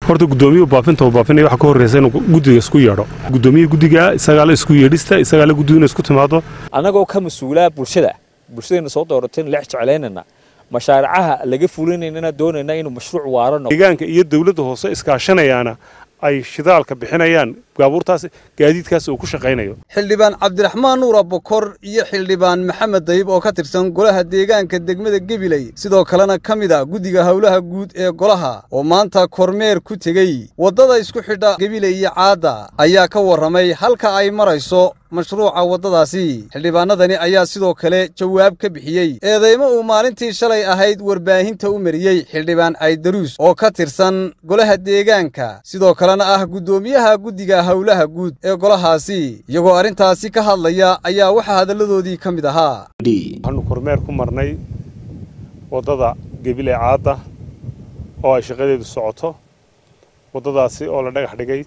horta gudoomiyuhu baafinta uu baafinaya waxa ka horreysa inuu guddiga isku yeedho guddoomiyaha guddiga isagaale isku yeedhista isagaale guddigu inay isku timaado annagoo ka mas-uulaa bulshada bulshadayna soo doorateen leex jeclaynayna mashaaricaha laga fulinaynana doonayna inuu mashruuc waarano deegaanka iyo dawladda hoose iskaashanayaana ay shidaalka bixinayaan baabuurtaas gaadiidkaas uu ku shaqaynayo xildhibaan cabdiraxmaan nuura bokor iyo xildhibaan maxamed dayib oo ka tirsan golaha deegaanka degmada gebiley sidoo kalena ka mid a guddiga howlaha guud ee golaha oo maanta kormeer ku tegey waddada isku xidha gebiley iyo caadda ayaa ka warramay halka ay marayso mashruuca waddadaasi xildhibaanadani ayaa sidoo kale jawaab ka bixiyey eedeymo uu maalintii shalay ahayd warbaahinta u mariyey xildhibaan caydaruus oo ka tirsan golaha deegaanka sidoo kalena ah guddoomiyaha guddiga howlaha guud ee golahaasi iyagoo arrintaasi ka hadlaya ayaa waxaa hadalladoodii ka mid ahaa waxaanu kormeer ku marnay waddada gebile caadda oo ay shaqadeedu socoto waddadaasi oo la dhagax dhigay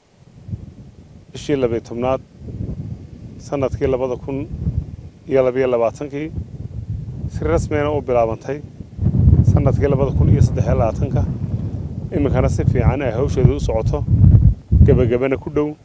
bishii labiyo tobnaad sanadkii labada kun iyo labiyo labaatankii si rasmiyana u bilaabantay sanadkii labada kun iyo saddexiyo labaatanka iminkana si fiican ay hawsheedu u socoto gebagabana ku dhow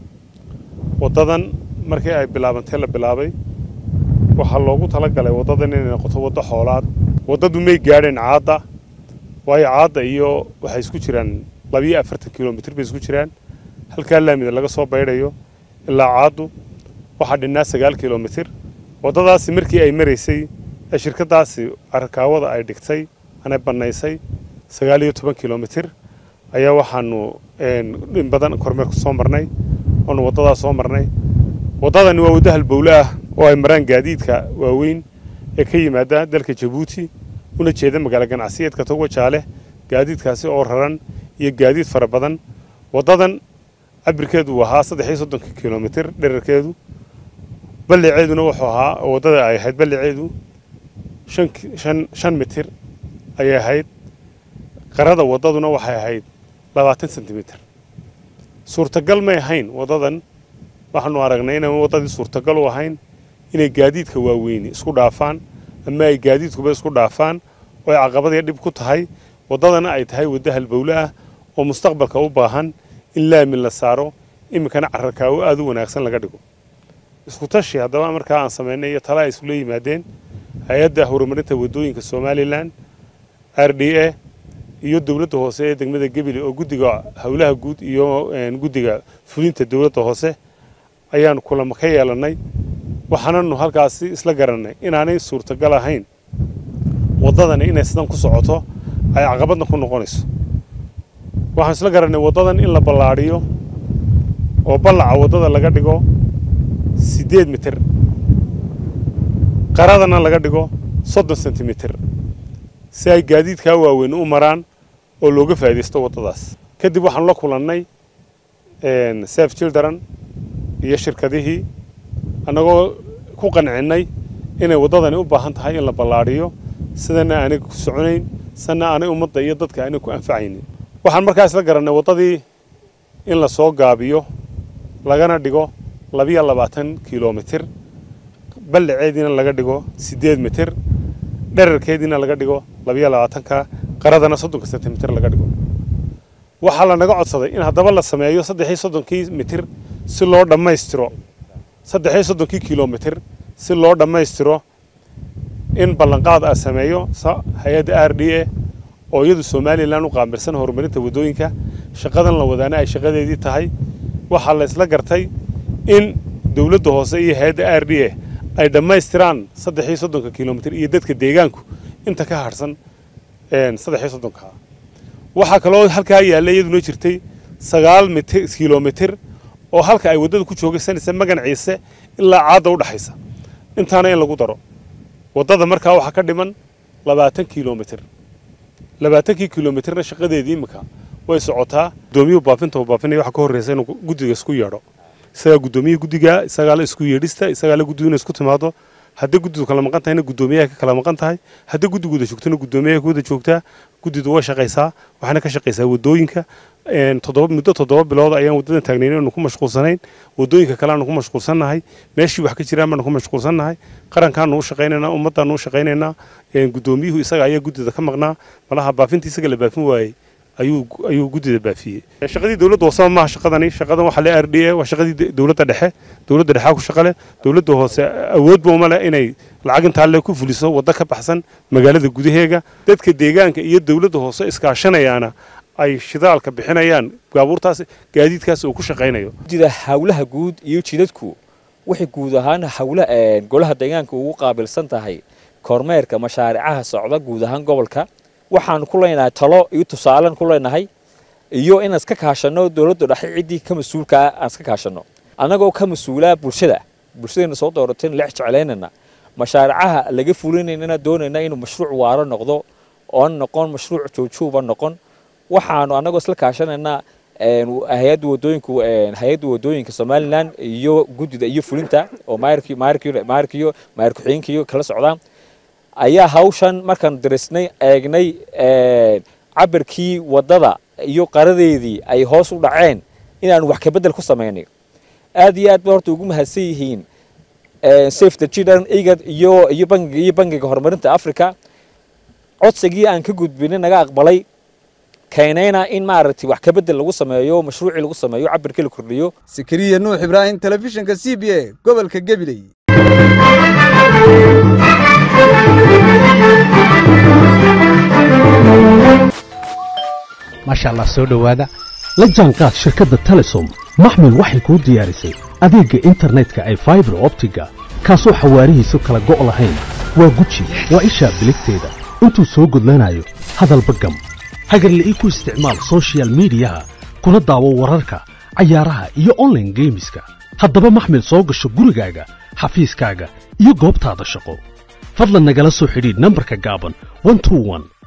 waddadan markii ay bilaabantay la bilaabay waxaa loogu tala galay waddadan inay noqoto waddo xoolaad waddadu may gaadheen caadda waayo caadda iyo waxay isku jiraan labiyo afartan kilomitir bay isku jiraan halkaa laamida laga soo baydhayo ilaa caaddu waxaa dhinnaa sagaal kilomitir waddadaasi markii ay maraysay ee shirkaddaasi arkaawada ay dhigtay anay bannaysay sagaal iyo toban kilomitir ayaa waxaanu in badan kormeerku soo marnay oonu waddadaas soo marnay waddadani waa waddo halbowle ah oo ay maraan gaadiidka waaweyn ee ka yimaada dalka jabuuti una jeeda magaalo ganacsiyeedka togo jaale gaadiidkaasi oo raran iyo gaadiid fara badan waddadan cabirkeedu uu ahaa saddex iyo soddonka kilomitir dherarkeedu balliceeduna wuxuu ahaa waddada ay ahayd balliceedu shan shan shan mitir ayay ahayd qarada waddaduna waxay ahayd labaatan sentimitir suurtagal may ahayn waddadan waxaanu aragnay inaan waddadii suurtagal u ahayn inay gaadiidka waaweyni isku dhaafaan ama ay gaadiidkuba isku dhaafaan oo ay caqabadii dhib ku tahay waddadana ay tahay waddo halbowle ah oo mustaqbalka u baahan in laamin la saaro iminkana cararkaawo aada u wanaagsan laga dhigo isku tashi haddaba markaa aan samaynay iyo tala ay isula yimaadeen hay-adda horumarinta waddooyinka somalilan r d a iyo dowladda hoose ee degmada gebile oo guddiga howlaha guud iyo guddiga fulinta dowladda hoose ayaanu kulamo ka yeelannay waxaananu halkaasi isla garannay inaanay suurtagal ahayn waddadani inay sidan ku socoto ay caqabadna ku noqonayso waxaan isla garannay waddadan in la ballaadhiyo oo ballaca waddada laga dhigo siddeed mitir qaradana laga dhigo soddon sentimitir si ay gaadiidkaa waaweyn u maraan oo looga faa'iidaysto waddadaas kadib waxaanu la kulannay saf children iyo shirkadihii annagoo ku qancinnay inay waddadani u baahan tahay in la ballaadhiyo sidana aanay ku soconayn sana aanay ummadda iyo dadka aanay ku anfacaynin waxaan markaa isla garannay waddadii in la soo gaabiyo lagana dhigo labiyo labaatan kilomitir ballaceediina laga dhigo siddeed mitir dherarkeediina laga dhigo labiyo labaatanka qaradana soddonka sentimitir laga dhigo waxaa lanaga codsaday in haddaba la sameeyo saddexii soddonkii mitir si loo dhammaystiro saddexii soddonkii kilomitir si loo dhammaystiro in ballanqaad ah sameeyo hay-adda r d a oo iyadu somalilan u qaamirsan horumarinta waddooyinka shaqadan la wadaana ay shaqadeedii tahay waxaa la isla gartay in dowladda hoose iyo hay-adda r d a ay dhammaystiraan saddexii soddonka kilomitir iyo dadka deegaanku inta ka harhsan saddexii soddonka waxaa kaloo halkaa yaalla iyaduna jirtay sagaal mitir kilomitir oo halka ay waddada ku joogaysanaysa magan ciise ilaa caadda u dhaxaysa intaana in lagu daro waddada markaa waxaa ka dhiman labaatan kilomitir labaatankii kilomitirna shaqadeedii iminka way socotaa gudoomiyuhu baafinta uu baafinaya waxa ka horreysa inuu guddiga isku yeedho isagaa guddoomiyaha guddiga isagaa la isku yeedhista isagaa la guddigu inay isku timaado haddii guddidu kala maqan tahayna guddoomiyaha ka kala maqan tahay haddii guddigu wada joogtona guddoomiyaha ka wada joogtaa guddidu way shaqaysaa waxaana ka shaqaysaa waddooyinka toddoba muddo toddoba bilood ayaan waddadan taagnayn aanu ku mashquulsanayn waddooyinka kale aanu ku mashquulsannahay meeshii wax ka jiraan baanu ku mashquulsannahay qarankaanu u shaqaynaynaa ummaddaanu u shaqaynaynaa guddoomiyuhu isaga ayaa guddida ka maqnaa malaha baafintii isaga la baafin waayey ayuu ayuu guddida baafiyey shaqadii dowladda hooseba maaha shaqadani shaqadan waxaa le r d a waa shaqadii dowladda dhexe dowladda dhexaa ku shaqale dowladda hoose awoodba uma leh inay lacag intaa le ku fuliso waddo ka baxsan magaalada gudaheega dadka deegaanka iyo dowladda hoose iskaashanayaana ay shidaalka bixinayaan baabuurtaas gaadiidkaas uu ku shaqaynayo guddida hawlaha guud iyo jidadku waxay guud ahaan hawla golaha deegaanka ugu qaabilsan tahay kormeerka mashaaricaha socda guud ahaan gobolka waxaan ku leenahay talo iyo tusaalen ku leenahay iyo inaan iska kaashano dowladda dhexe ciddii ka mas-uulka ah aan iska kaashano annagoo ka mas-uulaa bulshada bulshadayna soo doorateen leex jeclaynana mashaaricaha laga fulinaynana doonayna inuu mashruuc waaro noqdo oon noqon mashruuc joojooba noqon waxaanu annagoo isla kaashanaynaa hay-adda wadooyinku hay-adda wadooyinka somalilan iyo guddida iyo fulinta oo maayirki maayirki maayirkiyo maayir ku-xigeenkiyo kala socdaan ayaa hawshan markaan darisnay eegnay cabirkii waddada iyo qaradeedii ay hoos u dhaceen inaanu wax kabedel ku samaynay aad iyo aad ba horta ugu mahadsan yihiin safe the children igad iyo iyo bangiga iyo bangiga horumarinta africa codsigii aan ka gudbinay naga aqbalay keenayna in maaragtay wax kabedel lagu sameeyo mashruucii lagu sameeyo cabirkii la kordhiyo sakariya nuux ibraahim telefishinka c b a gobolka gabiley maasha allah soo dhowaada la jaanqaad shirkadda telesom maxmil waxay kuu diyaarisay adeegga internetka ay faibar optiga kaasoo xawaarihiisu kala go' lahayn waa guji waa ishaa biligteeda intuu soo gudlanayo hadalba gam hagarle ii ku isticmaal sochial midiyaha kuna daawo wararka cayaaraha iyo onlaine geemiska haddaba maxmil soo gasho gurigaaga xafiiskaaga iyo goobtaada shaqo fadlan nagala soo xidhiidh nambarka gaaban